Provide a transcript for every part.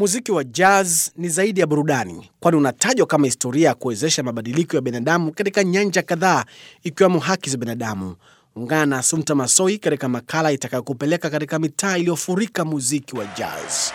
Muziki wa jazz ni zaidi ya burudani, kwani unatajwa kama historia ya kuwezesha mabadiliko ya binadamu katika nyanja kadhaa, ikiwemo haki za binadamu. Ungana na Asumta Masoi katika makala itakayokupeleka katika mitaa iliyofurika muziki wa jazz.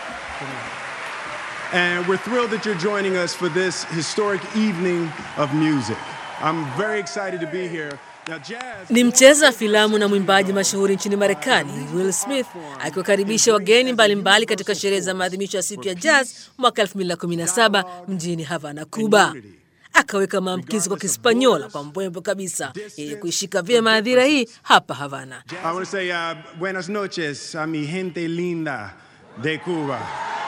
And we're thrilled that you're joining us for this historic evening of music. I'm very excited to be here. Now, jazz. Ni mcheza filamu na mwimbaji mashuhuri nchini Marekani Will Smith akiwakaribisha wageni mbalimbali katika sherehe za maadhimisho ya siku ya jazz mwaka 2017 mjini Havana, Cuba. Akaweka maamkizi kwa Kispanyola kwa mbwembo kabisa ili kuishika vyema hadhira hii hapa Havana. I want to say uh, buenas noches a mi gente linda de Cuba.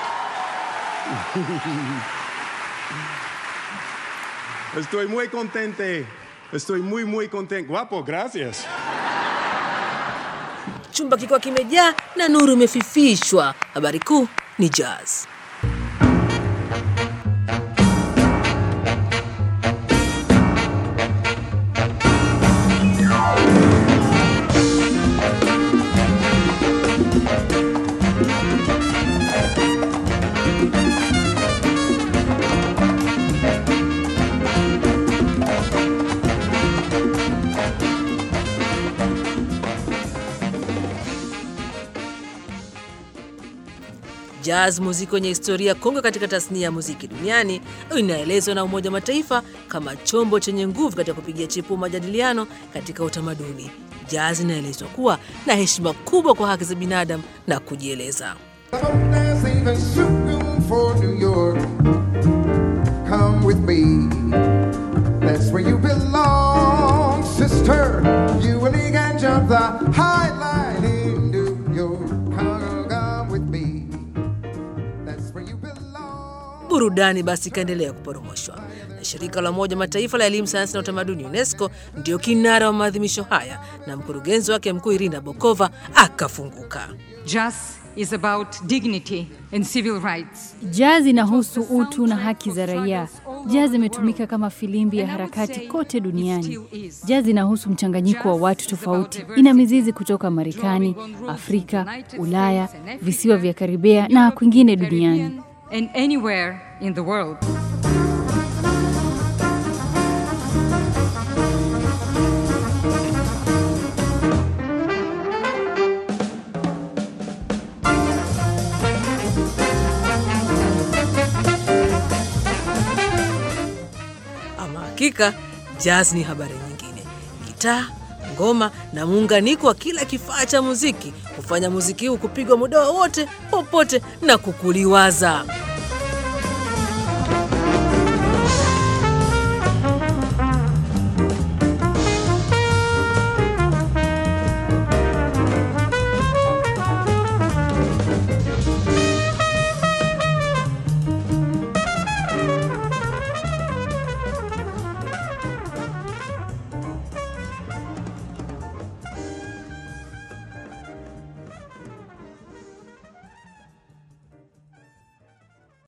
Estoy muy contente. Estoy muy, muy contento. Guapo, gracias. Chumba kikiwa kimejaa na nuru imefifishwa. Habari kuu ni jazz. Jazz, muziki wenye historia kongwe katika tasnia ya muziki duniani, inaelezwa na Umoja wa Mataifa kama chombo chenye nguvu katika kupigia chipua majadiliano katika utamaduni. Jazz inaelezwa kuwa na heshima kubwa kwa haki za binadamu na kujieleza. There's even shooting for New York. Come with me. That's where you belong, sister. You and me can jump the high line in New York. Come, come with me. That's where you belong. Burudani basi ikaendelea kuporomoshwa na shirika la Umoja wa Mataifa la elimu, sayansi na utamaduni UNESCO ndio kinara wa maadhimisho haya, na mkurugenzi wake mkuu Irina Bokova akafunguka. Jazz is about dignity and civil rights. Jazz inahusu utu na haki za raia. Jazz imetumika kama filimbi ya harakati kote duniani. Jazz inahusu mchanganyiko wa watu tofauti. Ina mizizi kutoka Marekani, Afrika, Ulaya, visiwa vya Karibea na kwingine duniani. Caribbean and anywhere in the world. Ama hakika jazz ni habari nyingine. Gitaa, ngoma na muunganiko wa kila kifaa cha muziki hufanya muziki huu kupigwa muda wowote popote na kukuliwaza.